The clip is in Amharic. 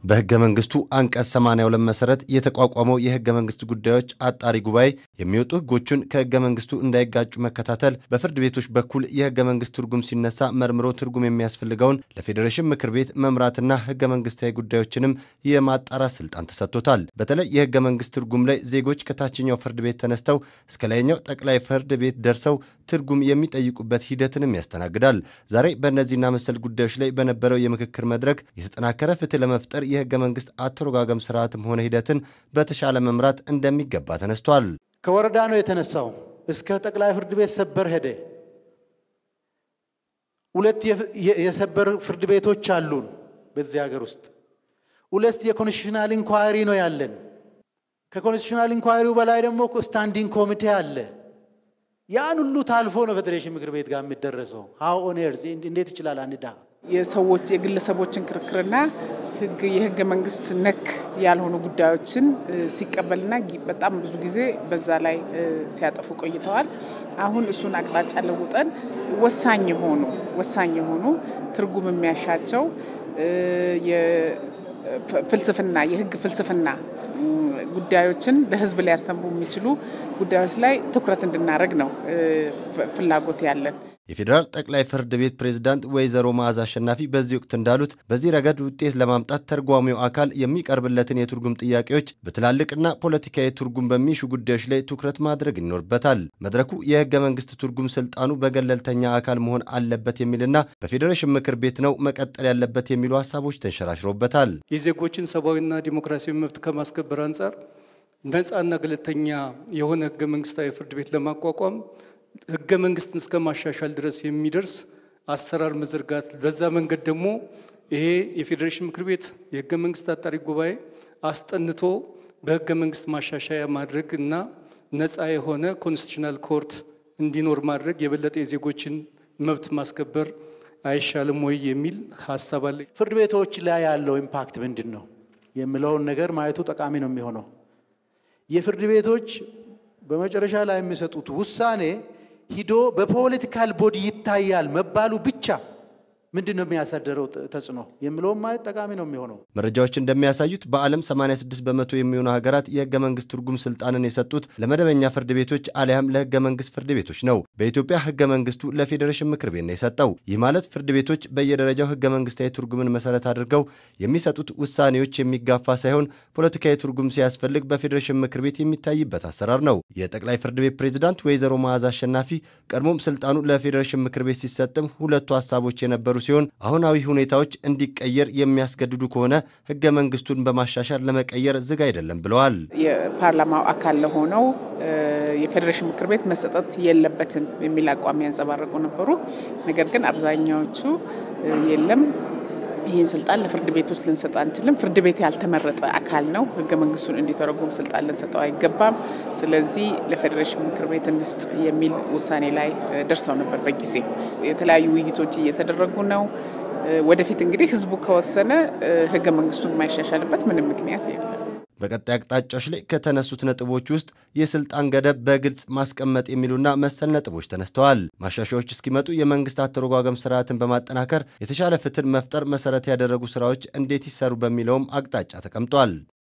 በሕገ መንግስቱ አንቀጽ 82 መሰረት የተቋቋመው የሕገ መንግስት ጉዳዮች አጣሪ ጉባኤ የሚወጡ ሕጎቹን ከሕገ መንግስቱ እንዳይጋጩ መከታተል፣ በፍርድ ቤቶች በኩል የሕገ መንግስት ትርጉም ሲነሳ መርምሮ ትርጉም የሚያስፈልገውን ለፌዴሬሽን ምክር ቤት መምራትና ሕገ መንግስታዊ ጉዳዮችንም የማጣራት ስልጣን ተሰጥቶታል። በተለይ የሕገ መንግስት ትርጉም ላይ ዜጎች ከታችኛው ፍርድ ቤት ተነስተው እስከ ላይኛው ጠቅላይ ፍርድ ቤት ደርሰው ትርጉም የሚጠይቁበት ሂደትንም ያስተናግዳል። ዛሬ በእነዚህና መሰል ጉዳዮች ላይ በነበረው የምክክር መድረክ የተጠናከረ ፍትህ ለመፍጠር የህገ መንግስት አተረጓጎም ስርዓትም ሆነ ሂደትን በተሻለ መምራት እንደሚገባ ተነስቷል። ከወረዳ ነው የተነሳው፣ እስከ ጠቅላይ ፍርድ ቤት ሰበር ሄደ። ሁለት የሰበር ፍርድ ቤቶች አሉን በዚህ ሀገር ውስጥ። ሁለት የኮንስቲቱሽናል ኢንኳሪ ነው ያለን። ከኮንስቲቱሽናል ኢንኳሪው በላይ ደግሞ ስታንዲንግ ኮሚቴ አለ። ያን ሁሉ ታልፎ ነው ፌዴሬሽን ምክር ቤት ጋር የሚደረሰው። ሀው ኦን ኤርዝ እንዴት ይችላል አንዳ የሰዎች የግለሰቦችን ክርክርና ህግ የህገ መንግስት ነክ ያልሆኑ ጉዳዮችን ሲቀበልና በጣም ብዙ ጊዜ በዛ ላይ ሲያጠፉ ቆይተዋል። አሁን እሱን አቅጣጫ ለውጠን ወሳኝ የሆኑ ወሳኝ የሆኑ ትርጉም የሚያሻቸው ፍልስፍና የህግ ፍልስፍና ጉዳዮችን ለህዝብ ሊያስተምሩ የሚችሉ ጉዳዮች ላይ ትኩረት እንድናደርግ ነው ፍላጎት ያለን። የፌዴራል ጠቅላይ ፍርድ ቤት ፕሬዝዳንት ወይዘሮ መዓዛ አሸናፊ በዚህ ወቅት እንዳሉት በዚህ ረገድ ውጤት ለማምጣት ተርጓሚው አካል የሚቀርብለትን የትርጉም ጥያቄዎች በትላልቅና ፖለቲካዊ ትርጉም በሚሹ ጉዳዮች ላይ ትኩረት ማድረግ ይኖርበታል። መድረኩ የህገ መንግስት ትርጉም ስልጣኑ በገለልተኛ አካል መሆን አለበት የሚልና በፌዴሬሽን ምክር ቤት ነው መቀጠል ያለበት የሚሉ ሀሳቦች ተንሸራሽረውበታል። የዜጎችን ሰብአዊና ዲሞክራሲያዊ መብት ከማስከበር አንጻር ነፃና ገለልተኛ የሆነ ህገ መንግስታዊ ፍርድ ቤት ለማቋቋም ህገ መንግስትን እስከ ማሻሻል ድረስ የሚደርስ አሰራር መዘርጋት፣ በዛ መንገድ ደግሞ ይሄ የፌዴሬሽን ምክር ቤት የህገ መንግስት አጣሪ ጉባኤ አስጠንቶ በህገ መንግስት ማሻሻያ ማድረግ እና ነፃ የሆነ ኮንስቲቱሽናል ኮርት እንዲኖር ማድረግ የበለጠ የዜጎችን መብት ማስከበር አይሻልም ወይ የሚል ሀሳብ አለ። ፍርድ ቤቶች ላይ ያለው ኢምፓክት ምንድን ነው የሚለውን ነገር ማየቱ ጠቃሚ ነው የሚሆነው የፍርድ ቤቶች በመጨረሻ ላይ የሚሰጡት ውሳኔ ሂዶ በፖለቲካል ቦዲ ይታያል መባሉ ብቻ ምንድን ነው የሚያሳደረው ተጽዕኖ የሚለውም ማየት ጠቃሚ ነው የሚሆነው። መረጃዎች እንደሚያሳዩት በዓለም 86 በመቶ የሚሆኑ ሀገራት የህገ መንግስት ትርጉም ስልጣንን የሰጡት ለመደበኛ ፍርድ ቤቶች አሊያም ለህገ መንግስት ፍርድ ቤቶች ነው። በኢትዮጵያ ህገ መንግስቱ ለፌዴሬሽን ምክር ቤት ነው የሰጠው። ይህ ማለት ፍርድ ቤቶች በየደረጃው ህገ መንግስታዊ ትርጉምን መሰረት አድርገው የሚሰጡት ውሳኔዎች የሚጋፋ ሳይሆን ፖለቲካዊ ትርጉም ሲያስፈልግ በፌዴሬሽን ምክር ቤት የሚታይበት አሰራር ነው። የጠቅላይ ፍርድ ቤት ፕሬዝዳንት ወይዘሮ መዓዛ አሸናፊ ቀድሞም ስልጣኑ ለፌዴሬሽን ምክር ቤት ሲሰጥም ሁለቱ ሀሳቦች የነበሩ ሲሆን አሁናዊ ሁኔታዎች እንዲቀየር የሚያስገድዱ ከሆነ ህገ መንግስቱን በማሻሻል ለመቀየር ዝግ አይደለም ብለዋል። የፓርላማው አካል ለሆነው የፌዴሬሽን ምክር ቤት መሰጠት የለበትም የሚል አቋም ያንጸባረቁ ነበሩ። ነገር ግን አብዛኛዎቹ የለም ይህን ስልጣን ለፍርድ ቤቶች ልንሰጥ አንችልም። ፍርድ ቤት ያልተመረጠ አካል ነው። ህገ መንግስቱን እንዲተረጉም ስልጣን ልንሰጠው አይገባም። ስለዚህ ለፌዴሬሽን ምክር ቤት እንስጥ የሚል ውሳኔ ላይ ደርሰው ነበር። በጊዜ የተለያዩ ውይይቶች እየተደረጉ ነው። ወደፊት እንግዲህ ህዝቡ ከወሰነ ህገ መንግስቱን የማይሻሻልበት ምንም ምክንያት የለም። በቀጣይ አቅጣጫዎች ላይ ከተነሱት ነጥቦች ውስጥ የስልጣን ገደብ በግልጽ ማስቀመጥ የሚሉና መሰል ነጥቦች ተነስተዋል። ማሻሻያዎች እስኪመጡ የመንግስት አተረጓጎም ስርዓትን በማጠናከር የተሻለ ፍትህን መፍጠር መሰረት ያደረጉ ስራዎች እንዴት ይሰሩ በሚለውም አቅጣጫ ተቀምጧል።